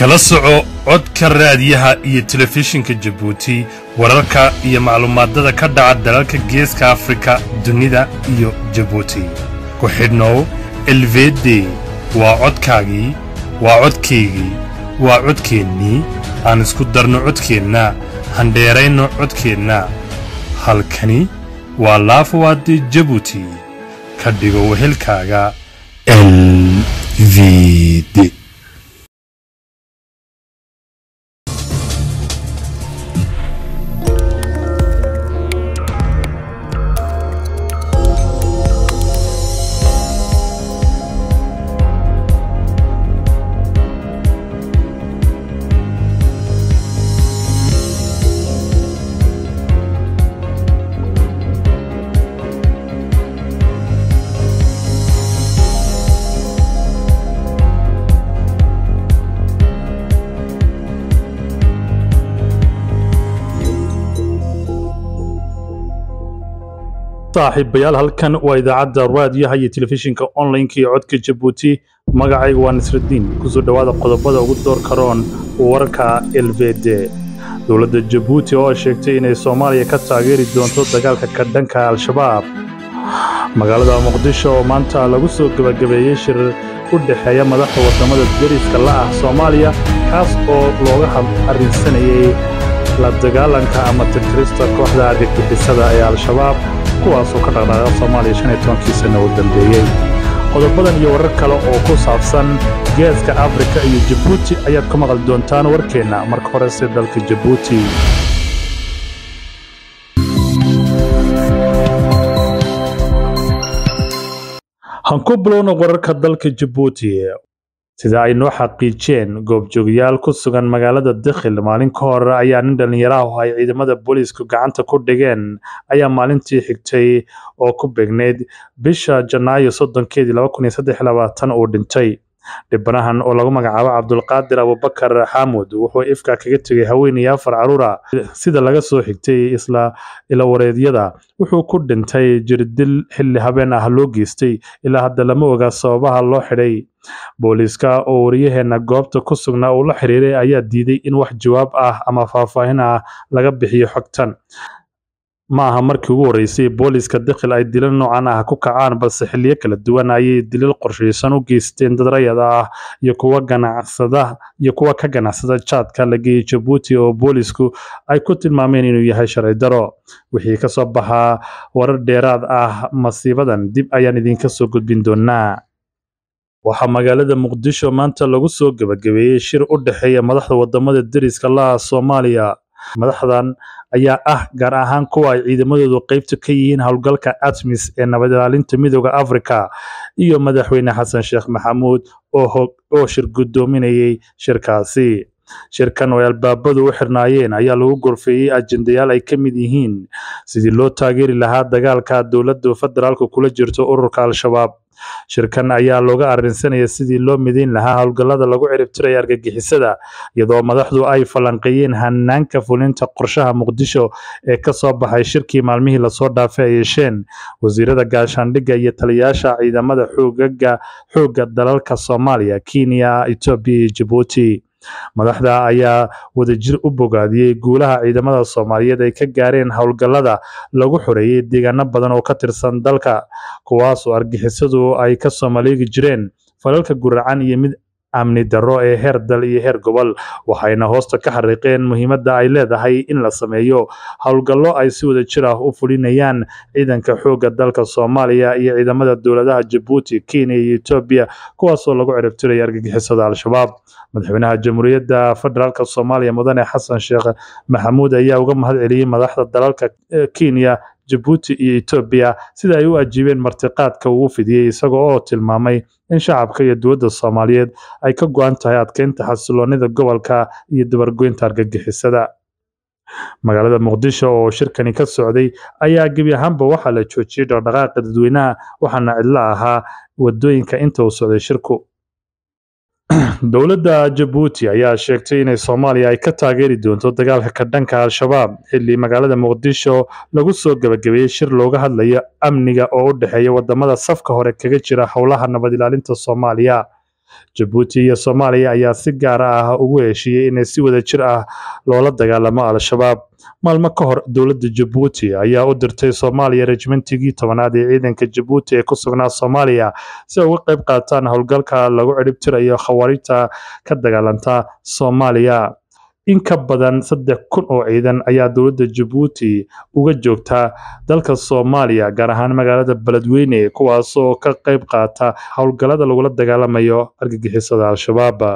kala soco codka raadiyaha iyo telefishinka jabuuti wararka iyo maclumaadada ka dhaca dalalka geeska afrika dunida iyo jabuuti ku xidhnow elvede waa codkaagii waa codkaygii waa codkeennii aan isku darno codkeenna handheerayno codkeenna halkani waa laafawaade jabuuti ka dhigo wehelkaaga elvede saaxiibayaal halkan waa idaacadda raadiyaha iyo telefishinka onlineka iyo codka jabuuti magacayga waa nasraddiin kusoo dhowaada qodobada ugu door karoon warka elvede dowladda jabuuti oo sheegtay inay soomaaliya ka taageeri doonto dagaalka ka dhanka al-shabaab magaalada muqdisho oo maanta lagu soo gebagabeeyey shir u dhexeeya madaxda waddamada deriska la ah soomaaliya kaas oo looga arrinsanayay la dagaalanka ama tirtirista kooxda argagixisada ee al-shabaab kuwaasoo ka dhaqdhaaqa soomaaliya shan iyo tobankii sanno u dambeeyey qodobadan iyo warar kale oo ku saabsan geeska afrika iyo jabuuti ayaad ku maqli doontaan warkeenna marka horese dalka jabuuti hanku bilowna wararka dalka jabuuti sida ay noo xaqiijeen goobjoogayaal ku sugan magaalada dakhil maalin ka hor ayaa nin dhallinyaraah ay ciidamada booliisku gacanta ku dhigeen ayaa maalintii xigtay oo ku beegneyd bisha janaayo soddonkeedii laba kun iyo saddex iyo labaatan uu dhintay dhibanahan oo lagu magacaabo cabdulqaadir abubakar xaamud wuxuu ifka kaga tegay haweenay afar caruura sida laga soo xigtay isla ilawareedyada wuxuu ku dhintay jirdil xilli habeen ah loo geystay ilaa hadda lama oga sababaha loo xidhay booliiska oo waryaheena goobta ku sugnaa uu la xiriiray ayaa diiday in wax jawaab ah ama faahfaahin ah laga bixiyo xogtan ma aha markii ugu horreysay booliiska dakhil ay dilal noocan ah ku kacaan balse xilliyo kala duwan ayay dilal qorshaysan u geysteen dad rayada ah iyo kuwa ganacsada iyo kuwa ka ganacsada jaadka la geeyey jabuuti oo boolisku ay ku tilmaameen inuu yahay sharci daro wixii ka soo baxaa warar dheeraad ah masiibadan dib ayaan idinka soo gudbin doonaa waxaa magaalada muqdisho maanta lagu soo gebagabeeyey shir u dhexeeya madaxda wadamada deriska la ah soomaaliya madaxdan ayaa ah gaar ahaan kuwa ay ciidamadoodu qeybta ka yihiin howlgalka atmis ee nabad ilaalinta midooda afrika iyo madaxweyne xasan sheekh maxamuud oo shir guddoominayay shirkaasi shirkan oo ay albaabadu u xirnaayeen ayaa lagu gorfeeyey ajendayaal ay ka mid yihiin sidii loo taageeri lahaa dagaalka dowladda federaalka kula jirto ururka al-shabaab shirkan ayaa looga arrinsanaya sidii loo midayn lahaa howlgallada lagu ciribtiraya argagixisada iyadoo madaxdu ay falanqeeyeen hanaanka fulinta qorshaha muqdisho ee ka soo baxay shirkii maalmihii lasoo dhaafay ay yeesheen wasiirada gaashaandhigga iyo taliyayaasha ciidamada xoogaga xoogga dalalka soomaaliya kenya etoobiya iyo jabuuti madaxda ayaa wadajir u bogaadiyey guulaha ciidamada soomaaliyeed ay ka gaareen howlgallada lagu xoreeyey deegaano badan oo ka tirsan dalka kuwaasoo argixisadu ay ka soo maleegi jireen falalka guracan iyo mid amni darro ee heer dal iyo heer gobol waxayna hoosta ka xariiqeen muhiimadda ay leedahay in la sameeyo howlgallo ay si wadajir ah u fulinayaan ciidanka xoogga dalka soomaaliya iyo ciidamada dowladaha jabuuti kenya iyo etoobiya kuwaasoo lagu ciribtiraya argagixisada al-shabaab madaxweynaha jamhuuriyadda federaalk soomaaliya mudane xasan sheekh maxamuud ayaa uga mahad celiyey madaxda dalalka kenya jabuuti iyo etoobiya sida ay u ajiibeen martiqaadka uu fidiyey isagoo oo tilmaamay in shacabka iyo dowladda soomaaliyeed ay ka go-an tahay adkeynta xasiloonida gobolka iyo dabargoynta argagixisada magaalada muqdisho oo shirkani ka socday ayaa gebi ahaanba waxaa la joojiyey dhaqdhaqaaqa dadweynaha waxaana cidlo ahaa wadooyinka inta uu socday shirku dowladda jabuuti ayaa sheegtay inay soomaaliya ay ka taageeri doonto dagaalka ka dhanka al-shabaab xilli magaalada muqdisho lagu soo gebagabeeyey shir looga hadlayo amniga oo u dhexeeya wadamada safka hore kaga jira howlaha nabad ilaalinta soomaaliya jabuuti iyo soomaaliya ayaa si gaar ah ugu heshiiyey inay si wada jir ah loola dagaalamo al-shabaab maalmo ka hor dowladda jabuuti ayaa u dirtay soomaaliya rejimentigii tobanaad ee ciidanka jabuuti ee ku sugnaa soomaaliya si ay uga qayb qaataan howlgalka lagu ciribtirayo khawaarijta ka dagaalanta soomaaliya in ka badan saddex kun oo ciidan ayaa dowladda jabuuti uga joogta dalka soomaaliya gaar ahaan magaalada beledweyne kuwaasoo ka qayb qaata howlgallada lagula dagaalamayo argagixisada al-shabaab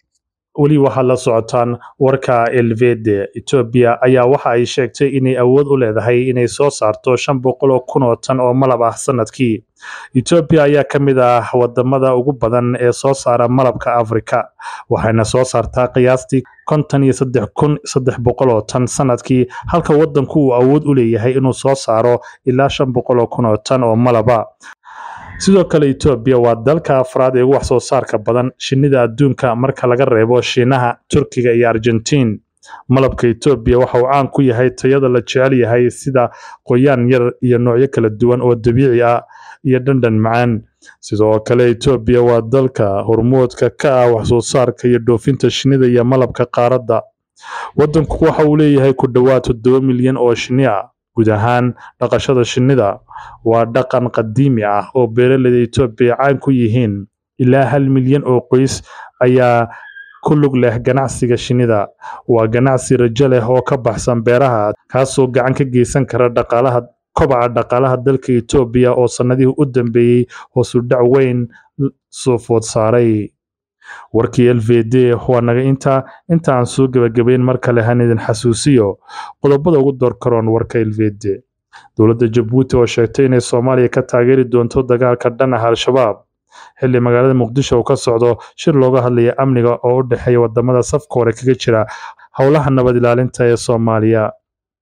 weli waxaad la socotaan warka elvede etoobiya ayaa waxa ay sheegtay inay awood u leedahay inay soo saarto shan boqol oo kun oo tan oo malab ah sanadkii etoobiya ayaa ka mid ah wadamada ugu badan ee soo saara malabka afrika waxayna soo saartaa qiyaastii konton iyo saddex kun saddex boqol oo tan sanadkii halka wadanku uu awood u leeyahay inuu soo saaro ilaa shan boqol oo kun oo tan oo malaba sidoo kale etoobiya waa dalka afraad ee ugu wax soo saarka badan shinnida adduunka marka laga reebo shiinaha turkiga iyo argentiin malabka etoobiya waxa uu caan ku yahay tayada la jecel yahay sida qoyaan yar iyo noocyo kala duwan oo dabiici ah iyo dhandhan macaan sidoo kale etoobiya waa dalka hormoodka ka ah wax soo saarka iyo dhoofinta shinnida iyo malabka qaaradda wadanku waxa uu leeyahay ku dhowaad toddoba milyan oo shinni ah guud ahaan dhaqashada shinnida waa dhaqan qadiimi ah oo beeraleyda etoobiya caan ku yihiin ilaa hal milyan oo qoys ayaa ku lug leh ganacsiga shinnida waa ganacsi rajo leh oo ka baxsan beeraha kaasoo gacan ka geysan kara dhaqaalaha kobaca dhaqaalaha dalka etoobiya oo sannadihii u dambeeyey hoosu dhac weyn soo food saaray warkii l v d waa naga intaa inta aan soo gebagabayn mar kale han idin xasuusiyo qodobada ugu door karoon warka l v d dowladda jabuuti oo sheegtay inay soomaaliya ka taageeri doonto dagaalka dhan ah al-shabaab xilli magaalada muqdisho uu ka socdo shir looga hadlaya amniga oo u dhexeeya wadamada safka hore kaga jira howlaha nabad ilaalinta ee soomaaliya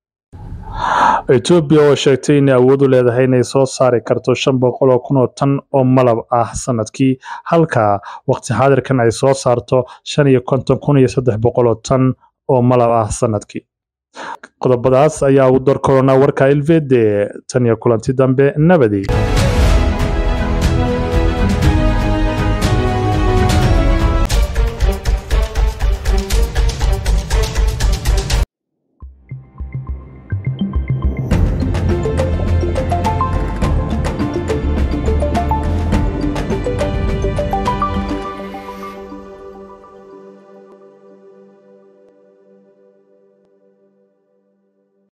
etoobiya oo sheegtay inay awood u leedahay inay soo saari karto shan boqol oo kun oo tan oo malab ah sanadkii halka waqti xaadirkan ay soo saarto shan iyo konton kun iyo saddex boqol oo tan oo malab ah sanadkii qodobadaas ayaa ugu door korona warka ilvede tan iyo kulanti dambe nabadi